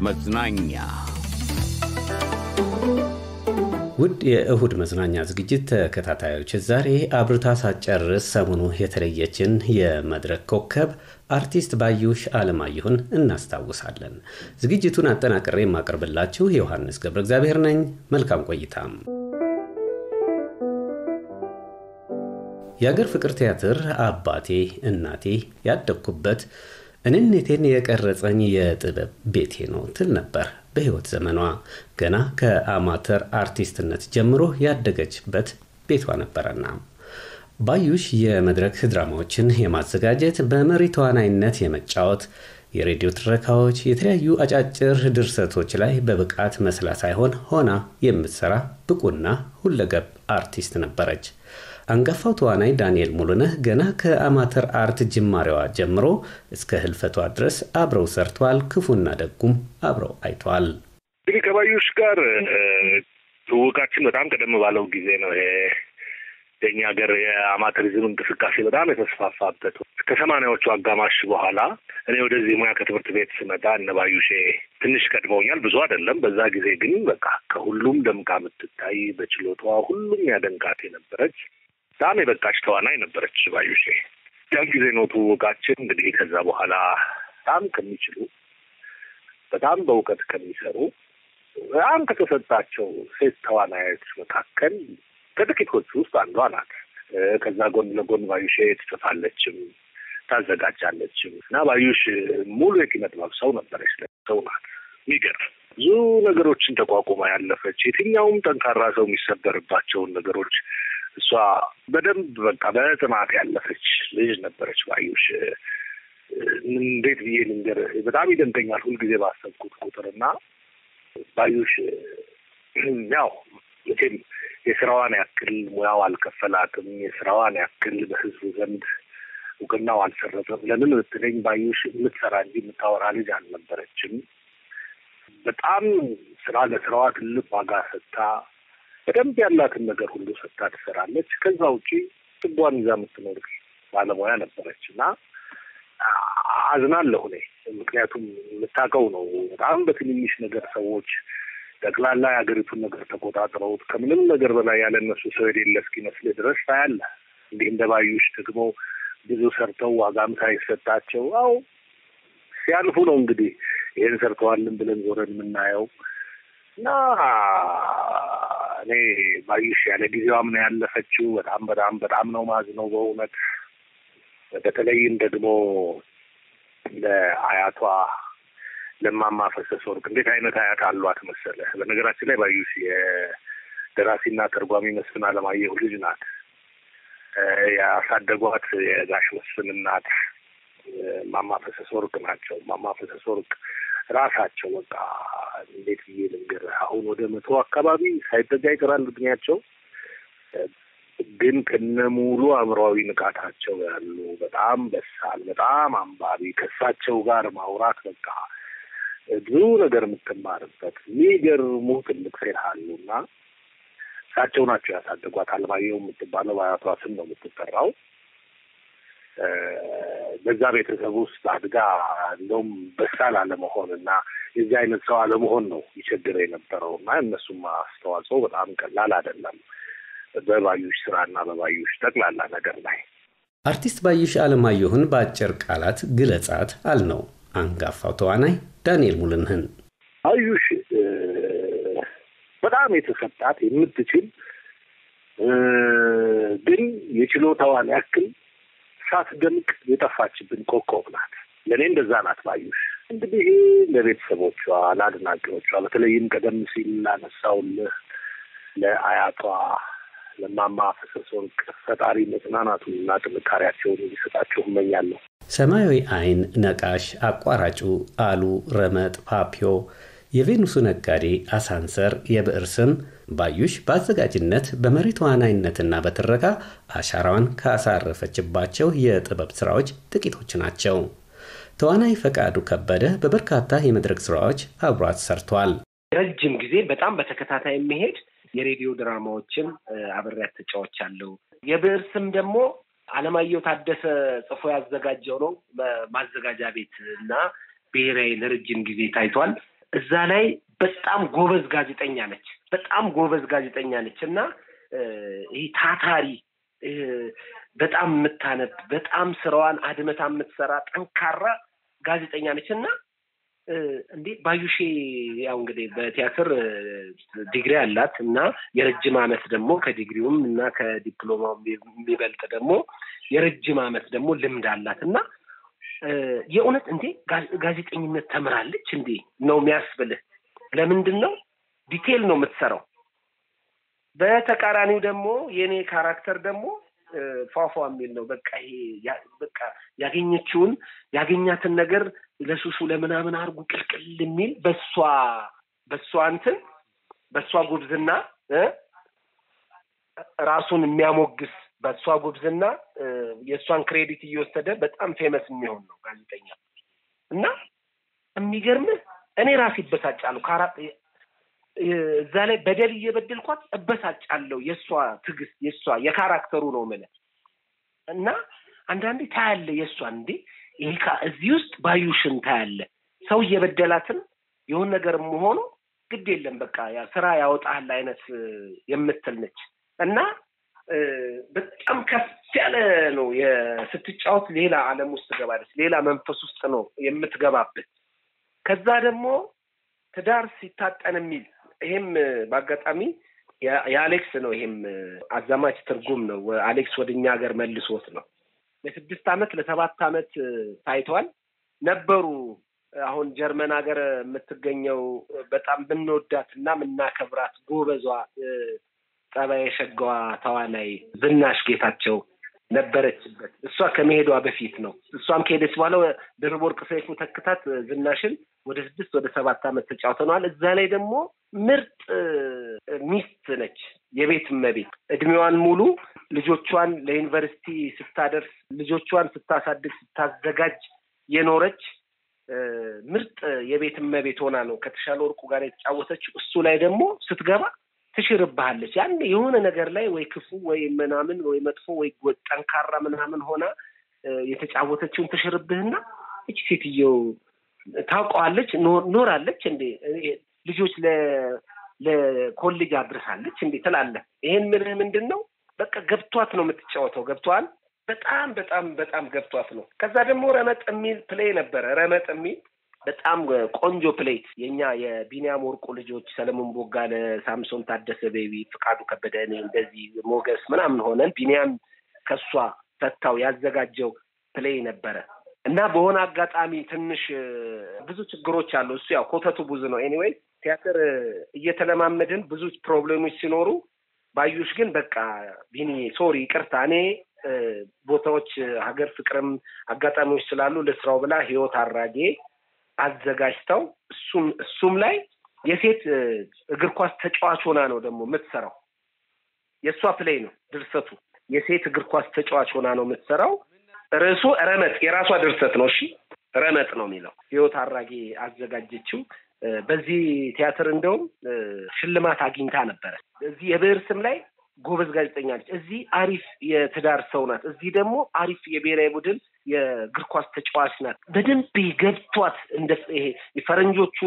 መዝናኛ ውድ የእሁድ መዝናኛ ዝግጅት ተከታታዮች ዛሬ አብርታ ሳትጨርስ ሰሞኑ የተለየችን የመድረክ ኮከብ አርቲስት ባዩሽ አለማየሁን እናስታውሳለን። ዝግጅቱን አጠናቅሬ የማቀርብላችሁ ዮሐንስ ገብረ እግዚአብሔር ነኝ። መልካም ቆይታም። የአገር ፍቅር ቲያትር አባቴ እናቴ ያደግኩበት እኔነቴን የቀረጸኝ የጥበብ ቤቴ ነው ትል ነበር። በሕይወት ዘመኗ ገና ከአማተር አርቲስትነት ጀምሮ ያደገችበት ቤቷ ነበረና ባዩሽ የመድረክ ድራማዎችን የማዘጋጀት በመሪ ተዋናይነት የመጫወት የሬዲዮ ትረካዎች፣ የተለያዩ አጫጭር ድርሰቶች ላይ በብቃት መስላ ሳይሆን ሆና የምትሰራ ብቁና ሁለገብ አርቲስት ነበረች። አንጋፋው ተዋናይ ዳንኤል ሙሉነህ ገና ከአማተር አርት ጅማሬዋ ጀምሮ እስከ ህልፈቷ ድረስ አብረው ሰርተዋል። ክፉና ደጉም አብረው አይተዋል። እንግዲህ ከባዩሽ ጋር ትውውቃችን በጣም ቀደም ባለው ጊዜ ነው። ይሄ የኛ ሀገር የአማተሪዝም እንቅስቃሴ በጣም የተስፋፋበት ከሰማንያዎቹ አጋማሽ በኋላ እኔ ወደዚህ ሙያ ከትምህርት ቤት ስመጣ እነ ባዩሼ ትንሽ ቀድመውኛል፣ ብዙ አይደለም። በዛ ጊዜ ግን በቃ ከሁሉም ደምቃ የምትታይ በችሎታዋ ሁሉም ያደንቃት የነበረች በጣም የበቃች ተዋናይ ነበረች ባዩሼ። ያን ጊዜ ነው ትውውቃችን። እንግዲህ ከዛ በኋላ በጣም ከሚችሉ በጣም በእውቀት ከሚሰሩ በጣም ከተሰጣቸው ሴት ተዋናዮች መካከል ከጥቂቶቹ ውስጥ አንዷ ናት። ከዛ ጎን ለጎን ባዩሼ ትጽፋለችም ታዘጋጃለችም እና ባዩሽ ሙሉ የኪነ ጥበብ ሰው ነበረች። ሰው ናት። የሚገርም ብዙ ነገሮችን ተቋቁማ ያለፈች የትኛውም ጠንካራ ሰው የሚሰበርባቸውን ነገሮች እሷ በደንብ በቃ በጥናት ያለፈች ልጅ ነበረች ባዩሽ። እንዴት ብዬ ልንገርህ፣ በጣም ይደንቀኛል ሁልጊዜ ባሰብኩት ቁጥር እና ባዩሽ ያው መቼም የስራዋን ያክል ሙያው አልከፈላትም፣ የስራዋን ያክል በህዝቡ ዘንድ እውቅናው አልሰረጠም። ለምን ብትለኝ ባዩሽ የምትሰራ እንጂ የምታወራ ልጅ አልነበረችም። በጣም ስራ ለስራዋ ትልቅ ዋጋ ሰጥታ በደንብ ያላትን ነገር ሁሉ ሰጥታ ትሰራለች። ከዛ ውጪ ጥቧን ይዛ የምትኖር ባለሙያ ነበረች እና አዝናለሁ እኔ ምክንያቱም የምታውቀው ነው። በጣም በትንንሽ ነገር ሰዎች ጠቅላላ የሀገሪቱን ነገር ተቆጣጥረውት ከምንም ነገር በላይ ያለ እነሱ ሰው የሌለ እስኪመስልህ ድረስ ታያለህ። እንዲህ እንደ ባዩሽ ደግሞ ብዙ ሰርተው ዋጋም ሳይሰጣቸው አው ሲያልፉ ነው እንግዲህ ይህን ሰርተዋልን ብለን ዞረን የምናየው እና እኔ ባዩሽ ያለ ጊዜዋም ነው ያለፈችው። በጣም በጣም በጣም ነው ማዝነው በእውነት በተለይም ደግሞ ለአያቷ ለማማ ፈሰሰ ወርቅ እንዴት አይነት አያት አሏት መሰለህ። በነገራችን ላይ ባዩሽ የደራሲና ተርጓሚ መስፍን አለማየሁ ልጅ ናት። ያሳደጓት የጋሽ መስፍን እናት ማማ ፈሰሰ ወርቅ ናቸው። ማማ ፈሰሰ ወርቅ ራሳቸው በቃ እንዴት ብዬ ልንገርህ፣ አሁን ወደ መቶ አካባቢ ሳይጠጋ ይቀራል እድሜያቸው። ግን ከነ ሙሉ አእምሯዊ ንቃታቸው ያሉ በጣም በሳል፣ በጣም አንባቢ ከእሳቸው ጋር ማውራት በቃ ብዙ ነገር የምትማርበት የሚገርሙ ትልቅ ሴት አሉ እና እሳቸው ናቸው ያሳደጓት። አለማየሁ የምትባለው በአያቷ ስም ነው የምትጠራው። በዛ ቤተሰብ ውስጥ አድጋ እንደውም በሳል አለመሆን እና የዚህ አይነት ሰው አለመሆን ነው ይቸግረ የነበረው እና እነሱም አስተዋጽኦ በጣም ቀላል አይደለም በባዩሽ ስራና በባዩሽ ጠቅላላ ነገር ላይ። አርቲስት ባዩሽ አለማየሁን በአጭር ቃላት ግለጻት አልነው አንጋፋው ተዋናይ ዳንኤል ሙሉነህን። ባዩሽ በጣም የተሰጣት የምትችል ግን የችሎታዋን ያክል ሳትደምቅ የጠፋችብን ኮከብ ናት። ለእኔ እንደዛ ናት ባዩሽ። እንግዲህ ለቤተሰቦቿ፣ ለአድናቂዎቿ በተለይም ቀደም ሲል ላነሳውልህ ለአያቷ ለማማ ፈሰሰ ወርቅ ፈጣሪ መጽናናቱንና ጥንካሬያቸውን እንዲሰጣቸው እመኛለሁ። ሰማያዊ አይን፣ ነቃሽ፣ አቋራጩ፣ አሉ፣ ረመጥ፣ ፓፒዮ፣ የቬኑሱ ነጋዴ፣ አሳንሰር፣ የብዕር ስም ባዩሽ በአዘጋጅነት በመሪ ተዋናይነትና በትረካ አሻራዋን ካሳረፈችባቸው የጥበብ ስራዎች ጥቂቶች ናቸው። ተዋናይ ፈቃዱ ከበደ በበርካታ የመድረክ ስራዎች አብሯት ሰርቷል። ረጅም ጊዜ በጣም በተከታታይ የሚሄድ የሬዲዮ ድራማዎችን አብሬያት ተጫውቻለሁ። የብዕር ስም ደግሞ አለማየሁ ታደሰ ጽፎ ያዘጋጀው ነው። ማዘጋጃ ቤት እና ብሔራዊ ለረጅም ጊዜ ታይቷል። እዛ ላይ በጣም ጎበዝ ጋዜጠኛ ነች። በጣም ጎበዝ ጋዜጠኛ ነች እና ይህ ታታሪ በጣም የምታነብ በጣም ስራዋን አድመታ የምትሰራ ጠንካራ ጋዜጠኛ ነች እና እንዴ ባዩሼ ያው እንግዲህ በቲያትር ዲግሪ አላት እና የረጅም ዓመት ደግሞ ከዲግሪውም እና ከዲፕሎማው የሚበልጥ ደግሞ የረጅም ዓመት ደግሞ ልምድ አላት እና የእውነት እንዴ ጋዜጠኝነት ተምራለች እንዴ ነው የሚያስብልህ። ለምንድን ነው ዲቴል ነው የምትሰራው። በተቃራኒው ደግሞ የእኔ ካራክተር ደግሞ ፏፏ የሚል ነው። በቃ ይሄ በቃ ያገኘችውን ያገኛትን ነገር ለሱሱ ለምናምን አርጉ ቅልቅል የሚል በሷ በሷ እንትን በሷ ጉብዝና ራሱን የሚያሞግስ በእሷ ጉብዝና የእሷን ክሬዲት እየወሰደ በጣም ፌመስ የሚሆን ነው ጋዜጠኛ እና የሚገርምህ እኔ ራሴ ይበሳጫለሁ። እዛ ላይ በደል እየበደልኳት እበሳጫለሁ። የእሷ ትዕግስት የእሷ የካራክተሩ ነው የምልህ እና አንዳንዴ ታያለ የእሷን እንዴ ይሄ እዚህ ውስጥ ባዩሽን ታያለ ሰው እየበደላትን የሆን ነገር መሆኑ ግድ የለም በቃ ስራ ያወጣል አይነት የምትል ነች እና በጣም ከፍ ያለ ነው ስትጫወት ሌላ ዓለም ውስጥ ትገባለች። ሌላ መንፈስ ውስጥ ነው የምትገባበት። ከዛ ደግሞ ትዳር ሲታጠን የሚል ይሄም በአጋጣሚ የአሌክስ ነው። ይሄም አዛማች ትርጉም ነው። አሌክስ ወደ እኛ ሀገር መልሶት ነው። ለስድስት ዓመት ለሰባት ዓመት ታይቷል ነበሩ። አሁን ጀርመን ሀገር የምትገኘው በጣም ብንወዳት እና የምናከብራት ጎበዟ ጸባይ የሸጋዋ ተዋናይ ዝናሽ ጌታቸው ነበረችበት። እሷ ከመሄዷ በፊት ነው። እሷም ከሄደች በኋላ ድርብ ወርቅ ሰይፉ ተክታት ዝናሽን ወደ ስድስት ወደ ሰባት ዓመት ተጫውተነዋል። እዛ ላይ ደግሞ ምርጥ ሚስት ነች፣ የቤት እመቤት እድሜዋን ሙሉ ልጆቿን ለዩኒቨርሲቲ ስታደርስ ልጆቿን ስታሳድግ ስታዘጋጅ የኖረች ምርጥ የቤት እመቤት ሆና ነው ከተሻለ ወርቁ ጋር የተጫወተችው። እሱ ላይ ደግሞ ስትገባ ትሽርብሃለች። ያን የሆነ ነገር ላይ ወይ ክፉ ወይ ምናምን ወይ መጥፎ ወይ ጠንካራ ምናምን ሆና የተጫወተችውን ትሽርብህና እች ሴትየው ታውቀዋለች፣ ኖራለች እንዴ ልጆች ለኮሌጅ አድርሳለች እንዴ ትላለህ። ይሄን ምልህ ምንድን ነው በቃ ገብቷት ነው የምትጫወተው። ገብቷል። በጣም በጣም በጣም ገብቷት ነው። ከዛ ደግሞ ረመጥ የሚል ፕሌይ ነበረ። ረመጥ የሚል በጣም ቆንጆ ፕሌት የኛ የቢኒያም ወርቁ ልጆች ሰለሞን ቦጋለ፣ ሳምሶን ታደሰ፣ ቤቢ ፍቃዱ ከበደ፣ እኔ እንደዚህ ሞገስ ምናምን ሆነን ቢኒያም ከሷ ፈታው ያዘጋጀው ፕሌይ ነበረ እና በሆነ አጋጣሚ ትንሽ ብዙ ችግሮች አሉ። እሱ ያው ኮተቱ ብዙ ነው። ኤኒዌይ ቲያትር እየተለማመድን ብዙ ፕሮብሌሞች ሲኖሩ ባዩሽ ግን በቃ ቢኒ ሶሪ ይቅርታ እኔ ቦታዎች ሀገር ፍቅርም አጋጣሚዎች ስላሉ ልስራው ብላ ህይወት አራጌ አዘጋጅተው እሱም እሱም ላይ የሴት እግር ኳስ ተጫዋች ሆና ነው ደግሞ የምትሰራው። የእሷ ፕሌይ ነው ድርሰቱ። የሴት እግር ኳስ ተጫዋች ሆና ነው የምትሰራው። ርዕሱ ረመጥ የራሷ ድርሰት ነው። እሺ ረመጥ ነው የሚለው ህይወት አራጌ አዘጋጀችው። በዚህ ቲያትር እንደውም ሽልማት አግኝታ ነበረ። እዚህ የብዕር ስም ላይ ጎበዝ ጋዜጠኛ ነች። እዚህ አሪፍ የትዳር ሰው ናት። እዚህ ደግሞ አሪፍ የብሔራዊ ቡድን የእግር ኳስ ተጫዋች ናት። በደንብ ገብቷት እንደ ይሄ የፈረንጆቹ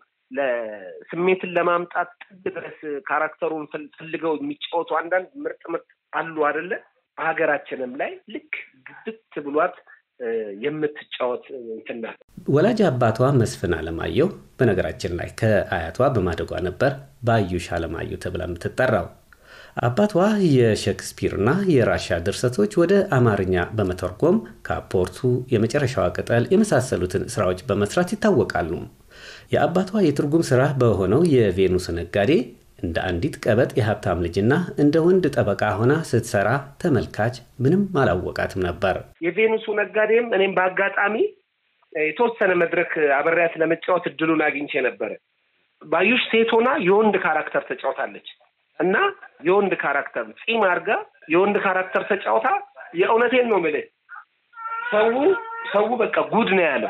ለስሜትን ለማምጣት ጥግ ድረስ ካራክተሩን ፈልገው የሚጫወቱ አንዳንድ ምርጥ ምርጥ አሉ አይደለ? በሀገራችንም ላይ ልክ ግብት ብሏት የምትጫወት እንትን ናት። ወላጅ አባቷ መስፍን አለማየሁ በነገራችን ላይ ከአያቷ በማደጓ ነበር ባዩሽ አለማየሁ ተብላ የምትጠራው። አባቷ የሼክስፒርና የራሻ ድርሰቶች ወደ አማርኛ በመተርጎም ካፖርቱ፣ የመጨረሻዋ ቅጠል የመሳሰሉትን ስራዎች በመስራት ይታወቃሉ። የአባቷ የትርጉም ስራ በሆነው የቬኑስ ነጋዴ እንደ አንዲት ቀበጥ የሀብታም ልጅና እንደ ወንድ ጠበቃ ሆና ስትሰራ ተመልካች ምንም አላወቃትም ነበር። የቬኑሱ ነጋዴም እኔም በአጋጣሚ የተወሰነ መድረክ አብሬያት ለመጫወት እድሉን አግኝቼ ነበረ። ባዩሽ ሴት ሆና የወንድ ካራክተር ተጫውታለች እና የወንድ ካራክተር ፂም አድርጋ የወንድ ካራክተር ተጫውታ የእውነቴን ነው የምልህ ሰው ሰው በቃ ጉድ ነው ያለው።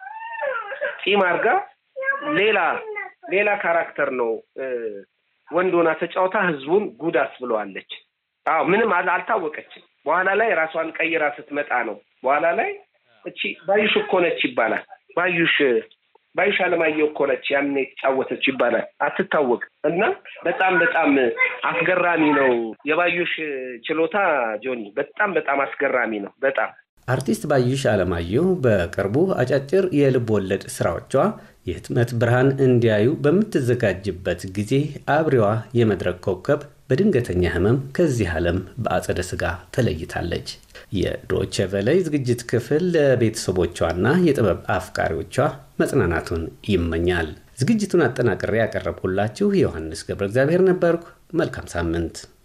ፂም አድርጋ ሌላ ሌላ ካራክተር ነው ወንድ ሆና ተጫውታ ህዝቡን ጉድ አስብለዋለች። አዎ ምንም አልታወቀችም። በኋላ ላይ ራሷን ቀይራ ስትመጣ ነው በኋላ ላይ እቺ ባዩሽ እኮ ነች ይባላል። ባዩሽ ባዩሽ አለማየሁ እኮ ነች ያኔ የተጫወተች ይባላል። አትታወቅ እና በጣም በጣም አስገራሚ ነው የባዩሽ ችሎታ ጆኒ፣ በጣም በጣም አስገራሚ ነው። በጣም አርቲስት ባዩሽ አለማየሁ በቅርቡ አጫጭር የልብ ወለድ ስራዎቿ የህትመት ብርሃን እንዲያዩ በምትዘጋጅበት ጊዜ አብሬዋ የመድረክ ኮከብ በድንገተኛ ህመም ከዚህ ዓለም በአጸደ ሥጋ ተለይታለች። የዶቼ ቬለ ዝግጅት ክፍል ለቤተሰቦቿና የጥበብ አፍቃሪዎቿ መጽናናቱን ይመኛል። ዝግጅቱን አጠናቅሬ ያቀረብኩላችሁ ዮሐንስ ገብረ እግዚአብሔር ነበርኩ። መልካም ሳምንት።